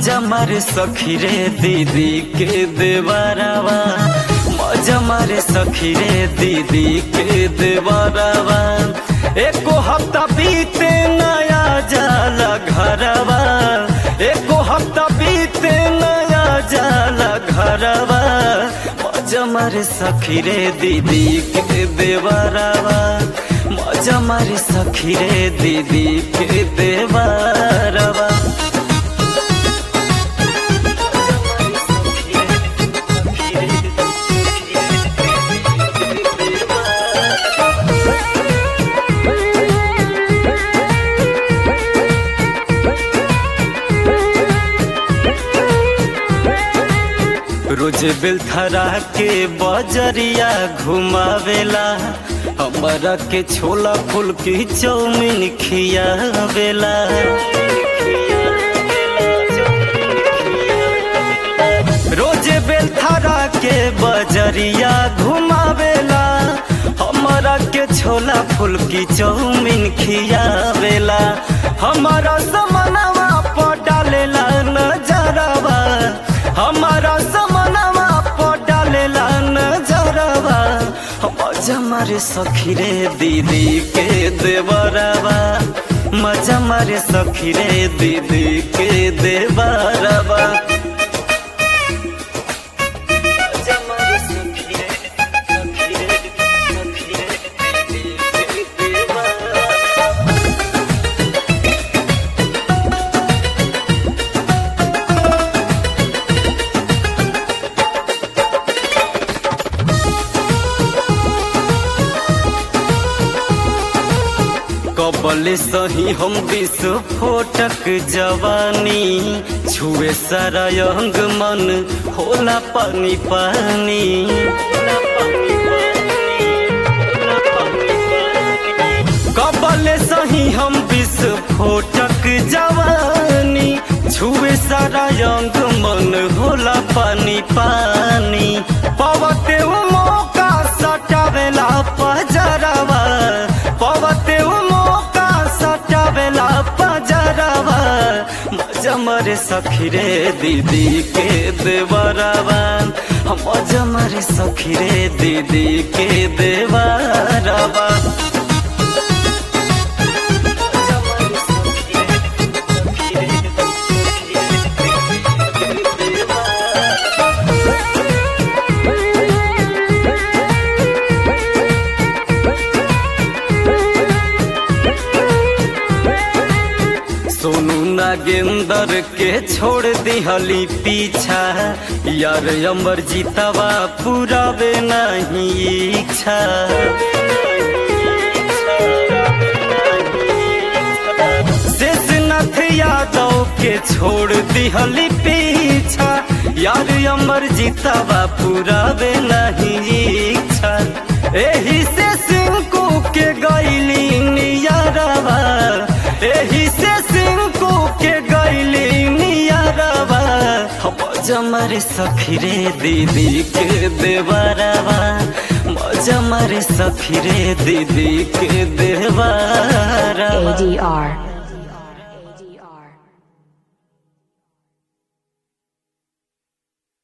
मजा मारे सखी रे दीदी के देवरवा मजा मारे सखी रे दीदी के देवरवा एको हफ्ता बीते नया जाला घरवा एको हफ्ता बीते नया जाला घरवा मजा मारे सखी रे दीदी के देवरवा मजा मारे सखी रे दीदी के देवरवा रोज बेलथरा के बजरिया घुमावेला हमारा के छोला फूल की चौमिन खियावेला रोज बेलथरा के बजरिया घुमावेला हमारा के छोला फूल की चौमिन खियावेला हमारा समनवा पर डालेला नजरवा हमारा समनवा पर डालेला नजरवा मजा मारे सखी रे दीदी के देवरवा मजा मारे सखी रे दीदी के देवरवा मजा मारे सखी रे, सखी रे, सखी रे, दीदी के देवरवा। कबले सही हम विस्फोटक जवानी छुए सारा अंग मन होला पानी पानी कबले सही हम विस्फोटक जवानी छुए सारा अंग मन होला पानी पानी पवते उ मौका सटावेला पजरवा पवते उ मौका सटावेला पजरवा मजा मरे सखी रे दीदी के देवरवा मजा मरे सखी रे दीदी के देवरवा सोनू नागेंदर के छोड़ दिहली पीछा यार अमर जीतवा पुरावे नहीं इच्छा शेषनाथ यादव के छोड़ दिहली पीछा यार अमर जीतवा पुरावे नहीं इच्छा एही से सिंकू के गैली नियरवा एही से सिंकू के गैली नियरवा मजा मारे सखी रे दीदी के देवरवा मजा मारे सखी रे दीदी के देवरवा ADR